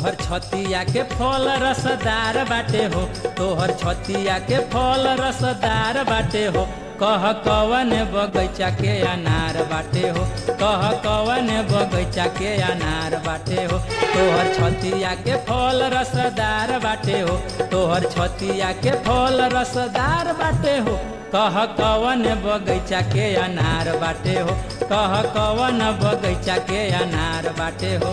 तोहर छतिया के फल रसदार बाटे हो तोहर छतिया के फल रसदार बाटे हो कह कवन बगैचा के अनार बाटे हो कह कवन बगैचा के अनार बाटे हो तोहर छतिया के फल रसदार बाटे हो तोहर छतिया के फल रसदार बाटे हो कह कवन बगैचा के अनार बाटे हो कह कवन बगैचा के अनार बाटे हो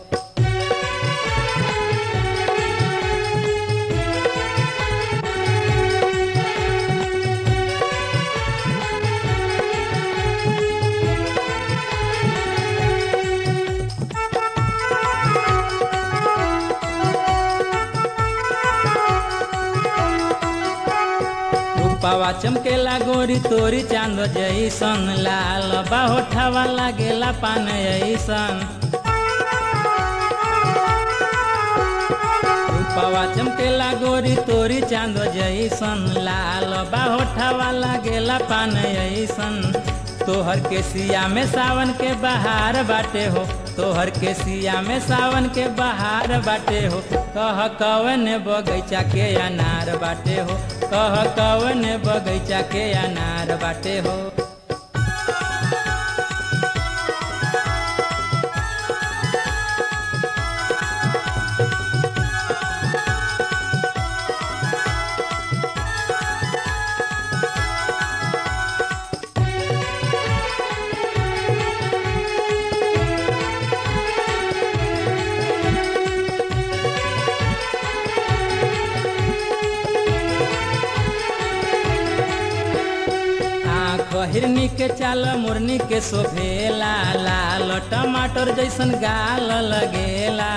रूपावा चमकेला गोरी तोरी चांद जैसन लाल बाहोठावा लागेला पान ऐसन रूपावा चमकेला गोरी तोरी चांद जैसन लाल बाहोठावा लागेला पान ऐसन तोहर के सिया में सावन के बहार बाटे हो तोहर के सिया में सावन के बहार बाटे हो कह कवन बगैचा के अनार बाटे हो कह कवन बगैचा के अनार बाटे हो आँख हिरनी के चाल मुरनी के शोभेला लाल टमाटर जैसन गाल लगेला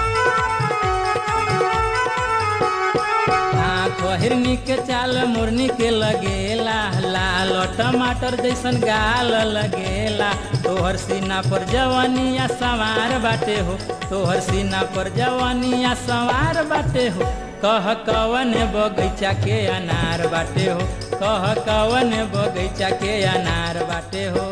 आँख हिरनी के चाल मुरनी के लगेला लाल टमाटर जैसन गाल लगेला तोहर सीना पर जवानिया सवार बाटे हो तोहर सीना पर जवानिया सवार बाटे हो कह कवन बगैचा के अनार बाटे हो कह कवन बगैचा के अनार बाटे हो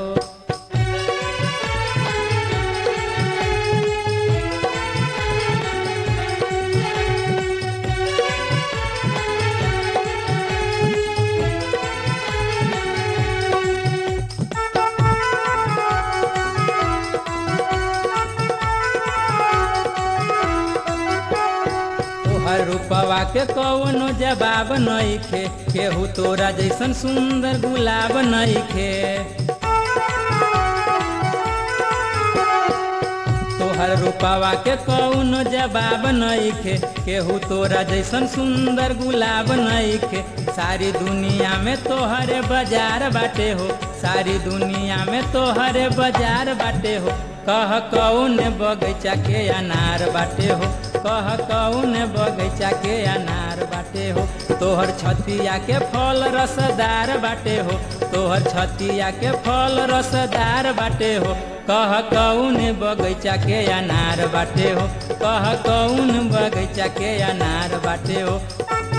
तोहर रूपवा के कौनो जवाब नइखे केहू तोरा जैसन सुंदर गुलाब नइखे तोहर रूपवा के कौनो जवाब नइखे केहू तोरा जैसन सुंदर गुलाब नइखे सारी दुनिया में तोहरे बाजार बाटे हो सारी दुनिया में तोहरे बाजार बाटे हो कह कौन बगैचा के अनार बाटे हो कह कौन बगैचा के अनार बाटे हो तोहर छतिया के फल रसदार बाटे हो तोहर छतिया के फल रसदार बाटे हो कह कौन बगैचा के अनार बाटे हो कह कौन बगैचा के अनार बाटे हो